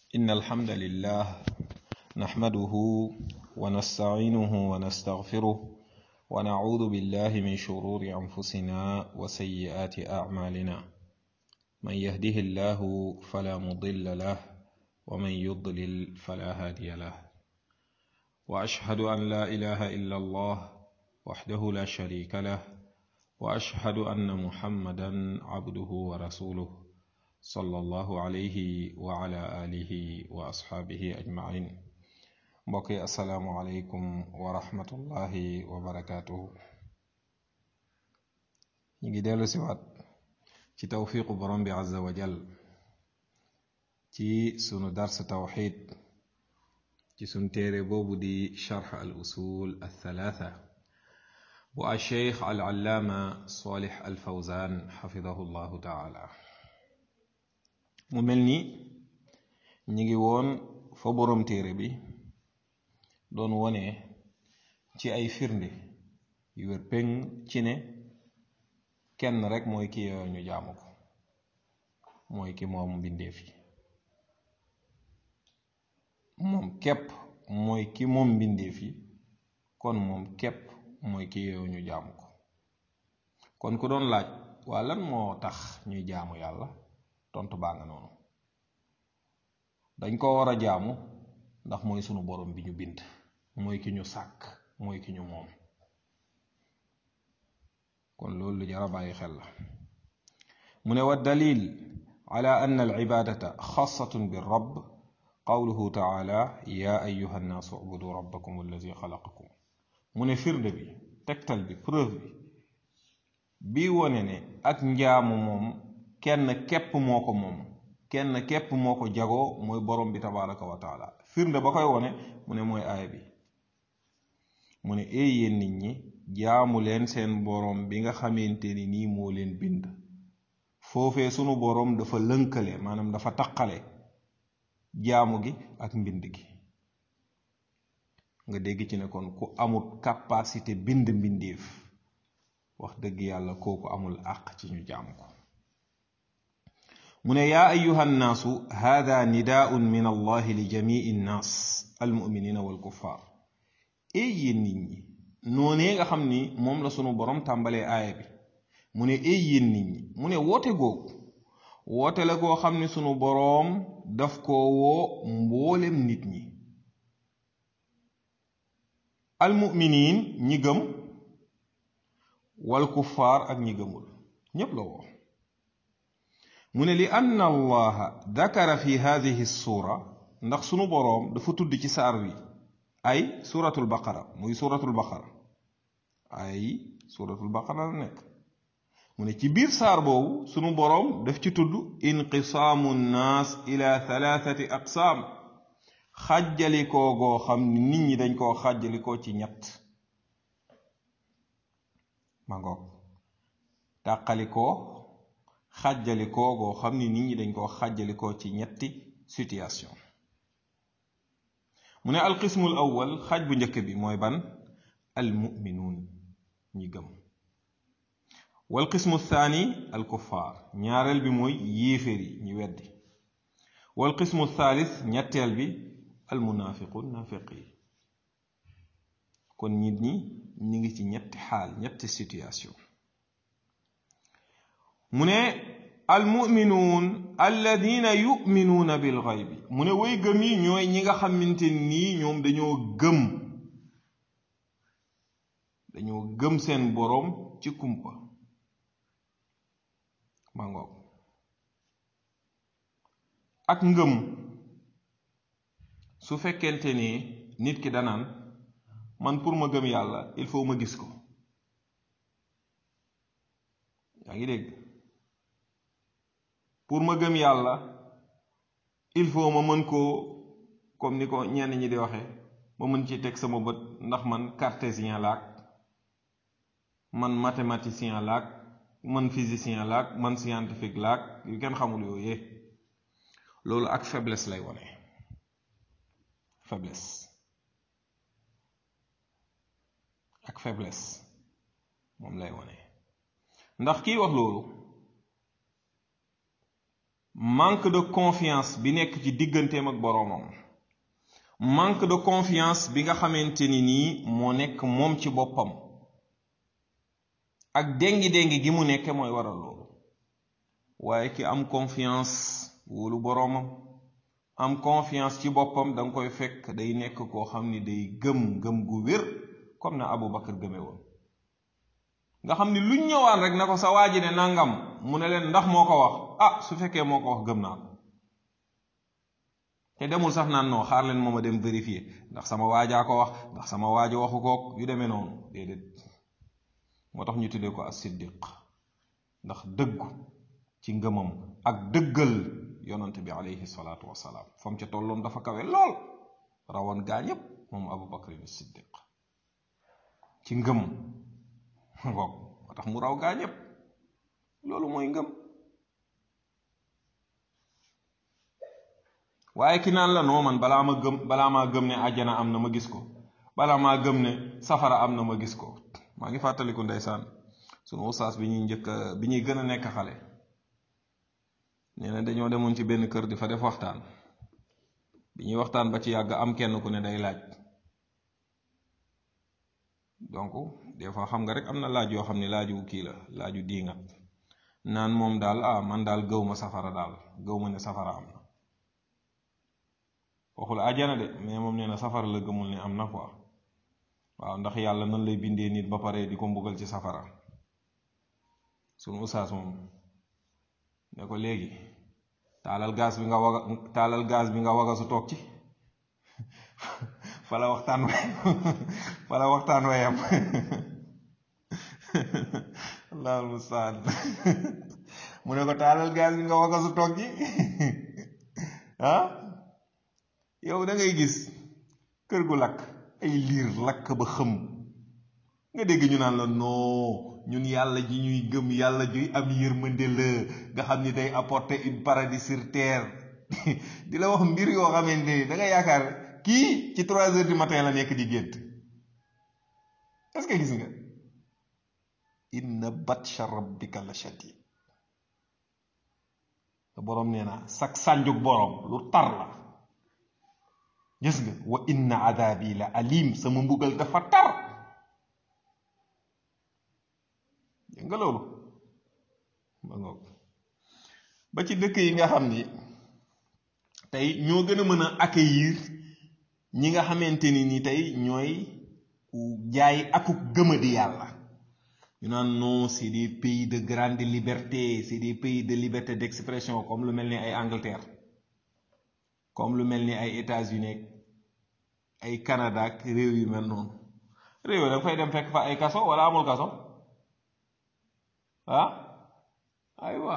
إن الحمد لله نحمده ونستعينه ونستغفره ونعوذ بالله من شرور أنفسنا وسيئات أعمالنا من يهده الله فلا مضل له ومن يضلل فلا هادي له وأشهد أن لا إله إلا الله وحده لا شريك له وأشهد أن محمدا عبده ورسوله صلى الله عليه وعلى آله وأصحابه أجمعين mbokki asalaamualeykum wa rahmatullahi wa barakaatuhu ñu ngi dellu siwaat ci tawfiqu borom bi azza wa jal ci sunu dars tawxid ci sunu téere boobu di charx al usul althalatha bu alcheikh al allaama salih al fawzan xafidahu llahu taala mu mel ni ñu ngi woon fa borom téere bi doon wone ci ay firnde yu wér péng ci ne kenn rek mooy ki yeyoo ñu jaamu ko mooy ki moom mbindeef yi moom képp mooy ki moom mbindeef yi kon moom képp mooy ki yeyoo ñu jaamu ko kon ku doon laaj waa lan moo tax ñuy jaamu yàlla tontu baa nga noonu dañ ko war a jaamu ndax mooy sunu borom bi ñu bind mooy ki ñu sàkk mooy ki ñu moom kon loolu lu jar a bàyyi xel la mu ne wa dalil ala anna al ibadata xaasatun bi rabb qawluhu taala ya ayuha nnaasu ubudu rabbakum allazi xalaqakum mu ne firnde bi tegtal bi preuve bi bii wone ne ak njaamu moom kenn képp moo ko moom kenn képp moo ko jagoo mooy borom bi tabaraka wa taala firnde ba koy wone mu ne mooy aaya bi mu ne éey yéen nit ñi jaamu leen seen borom bi nga xamante ni nii moo leen bind foofee sunu borom dafa lënkale maanaam dafa taqale jaamu gi ak mbind gi nga dégg ci ne kon ku amul capacité bind mbindeef wax dëgg yàlla kooku amul àq ci ñu jaam ko mu ne yaa ayuha nnaasu hada nidaun min allahi li jamii nnaas almuminina walkuffar ey yéen nit ñi noonee nga xam ni moom la sunu borom tàmbalee aaya bi mu ne ey yéen nit ñi mu ne woote googu woote la goo xam ni sunu boroom daf koo woo mboolem nit ñi almuminin ñi gëm walkuffaar ak ñi gëmul ñépp la woo mu ne li anna allaha dakara fi hadihi suura ndax sunu boroom dafa tudd ci saar wi ay suratul baqara muy suratul baqara ay suratul baqara la nekk mu ne ci biir saar boobu sunu boroom daf ci tudd inqisaamu nnaas ila thalathati aqsaam xàjjalikoo goo xam ni nit ñi dañ koo xàjjalikoo ci ñett ma ngoog tàqalikoo xàjjalikoo goo xam ni nit ñi dañ koo xàjjalikoo ci ñetti situation mu ne alqismul awwal xaaj bu njëkk bi mooy ban almuminuun ñi gëm wal qismu thani alkuffaar ñaareel bi mooy yéeféer yi ñi weddi wal qismu thalith ñetteel bi almunaafiquun naafiq yi kon nit ñi ñi ngi ci ñetti xaal ñetti situation mu ne almuminuun alladina yuminuuna bil xaybi mu ne way gëm yi ñooy ñi nga xamante nii ñoom dañoo gëm dañoo gëm seen boroom ci kumpa ma ngoog ak ngëm su fekkente ni nit ki danaan man pour ma gëm yàlla il faut ma gis ko yaa ngi dégg pour ma gëm yàlla il faut ma mën koo comme ni ko ñenn ñi di waxe ma mën ci teg sama bët ndax man cartésien laak man mathématicien laak man physicien laak man scientifique laak yu kenn xamul yooyee loolu ak faiblesse lay wone faiblesse ak faiblesse moom lay wone ndax kii wax loolu manque de confiance bi nekk ci digganteem ak boroomam manque de confiance bi nga xamante ni nii moo nekk moom ci boppam ak déngi-déngi gi mu nekke mooy waral loolu waaye ki am confiance wóolu boroomam am confiance ci boppam da nga koy fekk day nekk koo xam ni day gëm gëm gu wér comme na Abu Bakar gëme woon nga xam ni luñ ñëwaan rek na ko sa waa ji ne nangam mu ne leen ndax moo ko wax ah su fekkee moo ko wax gëm naa ko te demul sax naan non xaar leen mooma dem vérifier ndax sama waajaa ko wax ndax sama waaja waxu kook yu demee noonu déedéet moo tax ñu tuddee ko as-siddiq ndax dëggu ci ngëmam ak dëggal yonante bi alayhi salaatu wasalaam fam ca tolloon dafa kawe lool rawoon gaa ñépp moom abu bakr as-siddiq ci ngëm ngoog moo tax mu raw gaa ñépp loolu mooy ngëm waaye ki naan la noo man balaa ma gëm balaa maa gëm ne àjjana am na ma gis ko balaa maa gëm ne safara am na ma gis ko maa ngi fàttaliku ndeysaan sunu ustaas bi ñuy njëkk bi ñuy gën a nekk xale nee na dañoo demoon ci benn kër di fa def waxtaan bi ñuy waxtaan ba ci yàgg am kenn ku ne day laaj donc des fois xam nga rek am na laaj yoo xam ne laaju kii la laaju diingat naan moom daal ah man daal gëw ma safara daal gëw ma ne safara am na waxul ajana de mais moom nee na safara la gëmul ne am na quoi waaw ndax yàlla nan lay bindee nit ba pare di ko mbugal ci safara sunu ustaas moom ne ko léegi taalal gaz bi nga waga taalal gaz bi nga waga su toog ci fala waxtaan way fala waxtaan wayam allahul mustaan mu ne ko taalal gaz bi nga waga su toog ci ah yow da ngay gis kër gu lakk ay liir lakk ba xëm nga dégg ñu naan la non ñun yàlla ji ñuy gëm yàlla juy am yërmande la nga xam ni day apporter une paradis sur terre di la wax mbir yoo xamante ni da nga yaakaar kii ci trois heures du matin la nekk di gént est-ce que gis nga inna batsha rabbika la shadid te boroom nee na sak sànjuk boroom lu tar la gis nga wa inna adabi la alim sama mbugal dafa tar dégg nga loolu ba ngoog ba ci dëkk yi nga xam ni tey ñoo gën a mën a accueillir ñi nga xamante ni ni tey ñooy jaay akuk gëmadi yàlla ñu naan non c'est des pays de grande liberté c'est des pays de liberté d'expression comme lu mel ni ay Angleterre comme lu mel ni ay États-Unis ay Canada ak réew yu mel noonu réew yi da fay dem fekk fa ay kaso wala amul kaso ah aywa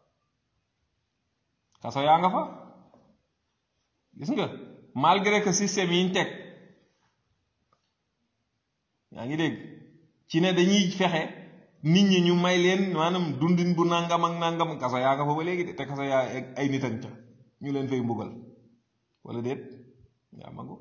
kaso yaa nga fa gis nga malgré que système yi ñu teg yaa ngi dégg ci ne dañuy fexe nit ñi ñu may leen maanaam dundin bu nangam ak nangam kaso yaa nga fa ba léegi de te kaso yaa ay nit ak ca ñu leen fay mbugal wala déet yaa magu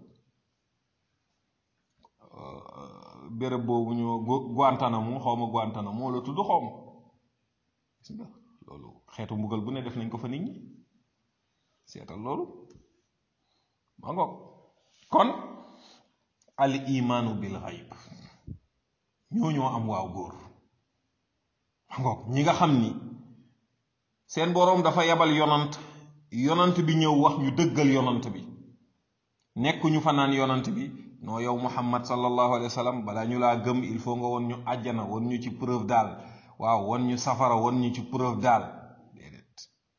béréb boobu ñu Guantanamo xaw ma Guantanamo la tudd xaw ma gis nga loolu xeetu mbugal bu ne def nañ ko fa nit ñi seetal loolu ma ngoog kon al imaanu bil xayb ñoo ñoo am waaw góor ma ngoog ñi nga xam ni seen boroom dafa yabal yonant yonant bi ñëw wax ñu dëggal yonant bi nekk ñu fa naan yonant bi noo yow muhammad sallallahu alayhi wa sallam balaa ñu laa gëm il faut nga won ñu àjjana won ñu ci preuve daal waaw won ñu safara won ñu ci preuve daal déedéet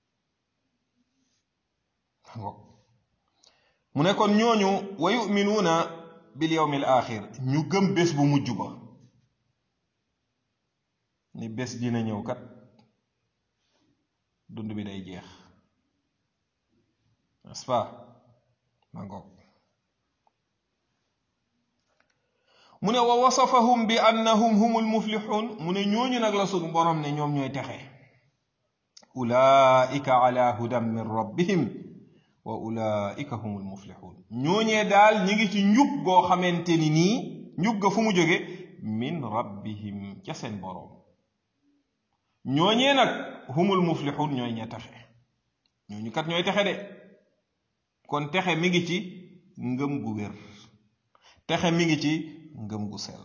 mu ne kon ñooñu wa yuminuuna bil yawmi al axir ñu gëm bés bu mujj ba ni bés dina ñëw kat dund bi day jeex n'est-ce pas ma ngoog mu ne wa wasafahum bi annahum humul muflixuun mu ne ñooñu nag la sunu borom ne ñoom ñooy texe ulaika ala hudan min rabbihim wa ulaika humul muflixuun ñooñee daal ñi ngi ci njub goo xamante ni nii njub ga fu mu jóge min rabbihim ca seen boroom ñooñee nag humul muflixuun ñooy ña texe ñooñu kat ñooy texe de kon texe mi ngi ci ngëm gu wér texe mi ngi ci ngëm gu sell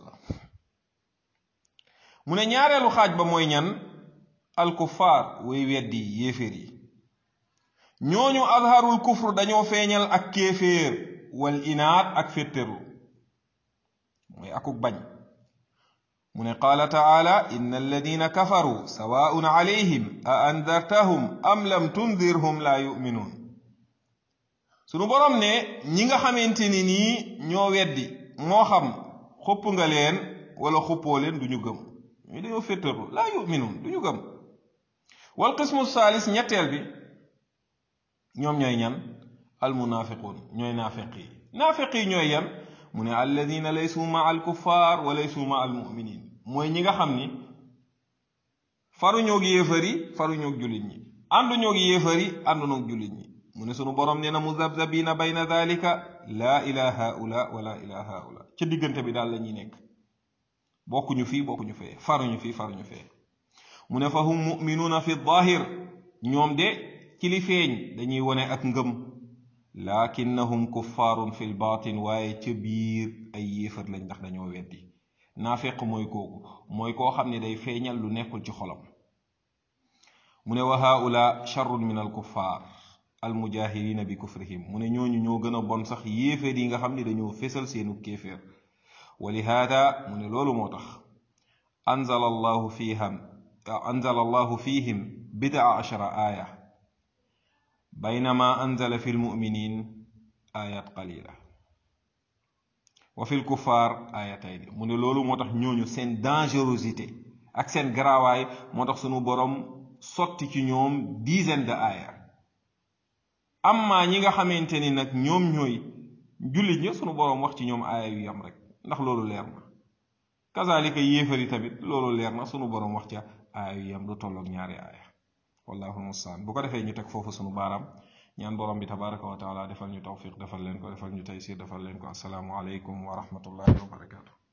mu ne ñaareelu xaaj ba mooy ñan alkufaar way weddi yéeféer yi ñooñu azharul kufr dañoo feeñal ak kéeféer wal inaat ak féttéru mooy akuk bañ mu ne qaala taala inna alladina kafaru sawaun alayhim a andartahum am lam tundirhum la yuminuun sunu borom ne ñi nga xamante ni nii ñoo weddi moo xam xupp nga leen wala xuppoo leen duñu gëm ñu dañoo féttarlu laa yuminuun duñu gëm wal qismu saalis ñetteel bi ñoom ñooy ñan almunafiquun ñooy naafiq yi naafiq yi ñooy yan mu ne alladina laysu ma al kuffar wa laysu ma al muminin mooy ñi nga xam ni faruñoog yéefar yi faruñoog jullit ñi ànduñoog yéefar yi ànduñoog jullit ñi mu ne sunu borom nee na muzabzabina bayna dalika laa ila haula wala ila haula ca diggante bi daal la ñuy nekk bokkuñu fii bokkuñu fee faruñu fii faruñu fee mu ne fa hum muminuuna fi daahir ñoom de ci li feeñ dañuy wone ak ngëm lakinnahum kuffaarun fi lbaatin waaye ca biir ay yéefar lañ ndax dañoo weddi naafeq mooy kooku mooy koo xam ne day feeñal lu nekkul ci xolam mu ne wa haula charrun min al kuffaar al mujahirina bi kufrihim mu ne ñooñu ñoo gën a bon sax yéeféer yi nga xam ne dañoo fésal seenu kéeféer wa lihaada mu ne loolu moo tax anzala allahu fiham anzala allahu fihim bidaa achara aaya baynama anzala fi lmuminin ayat qalila wa fi lkuffar ayatayn mu ne loolu moo tax ñooñu seen dangerosité ak seen garaawaay moo tax sunu borom sotti ci ñoom dizaine de aaya amma ñi nga xamante ni nag ñoom ñooy jullit ña sunu boroom wax ci ñoom aaya yu yam rek ndax loolu leer na kazalika yéefari tamit loolu leer na sunu boroom wax ca aaya yu yam lu tolloog ñaari aaya wallahu mustaan bu ko defee ñu teg foofu sunu baaraam ñaan borom bi tabaraka wa taala defal ñu tawfiq defal leen ko defal ñu taysir defal leen ko asalaamu aleykum wa rahmatullahi wa barakatu